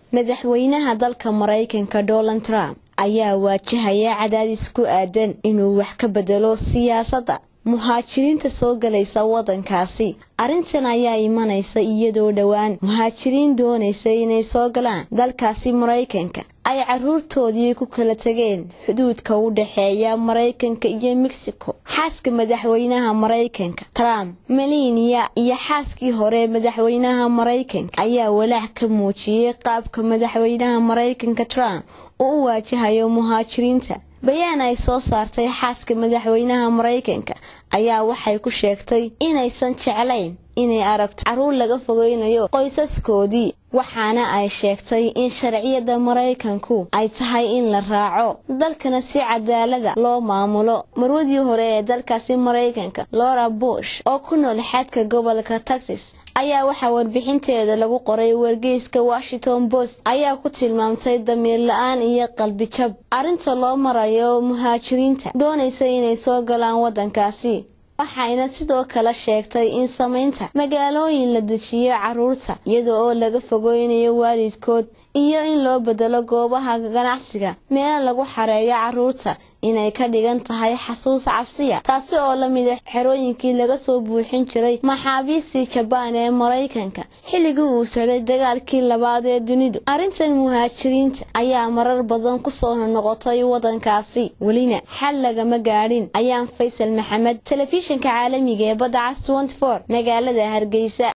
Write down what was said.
madaxweynaha dalka maraykanka donald trump ayaa waajahaya cadaadis ku aadan inuu wax ka bedelo siyaasadda muhaajiriinta soo galaysa waddankaasi arrintan ayaa imanaysa iyadoo dhowaan muhaajiriin doonaysa inay soo galaan dalkaasi maraykanka ay caruurtoodii ku kala tageen xuduudka u dhexeeya maraykanka iyo mexico xaaska madaxweynaha maraykanka trump melania iyo xaaskii hore madaxweynaha maraykanka ayaa walaac ka muujiyey qaabka madaxweynaha maraykanka trump uu u waajahayo muhaajiriinta bayaan ay soo saartay xaaska madaxweynaha maraykanka ayaa waxay ku sheegtay inaysan jeclayn inay aragto caruur laga fogeynayo qoysaskoodii waxaana ay sheegtay in sharciyada maraykanku ay tahay in la raaco dalkana si cadaalada loo maamulo marwadii hore ee dalkaasi maraykanka laura bush oo ku nool xadka gobolka texas ayaa waxaa warbixinteeda lagu qoray wargeyska washington post ayaa ku tilmaamtay damiir la-aan iyo qalbi jab arrinta loo marayo muhaajiriinta doonaysa inay soo galaan waddankaasi waxayna sidoo kale sheegtay in samaynta magaalooyin la dejiyo caruurta iyada oo laga fogeynayo waalidkood iyo in loo bedelo goobaha ganacsiga meelo lagu xareeyo caruurta inay ka dhigan tahay xasuus cabsiya taasi oo la mid a xerooyinkii laga soo buuxin jiray maxaabiistii jabaan ee maraykanka xilligii uu socday dagaalkii labaad ee dunidu arrintan muhaajiriinta ayaa marar badan kusoo noqotay waddankaasi welina xal lagama gaadhin ayaan faysal maxamed telefishinka caalamiga ee badda cas magaalada hargeysa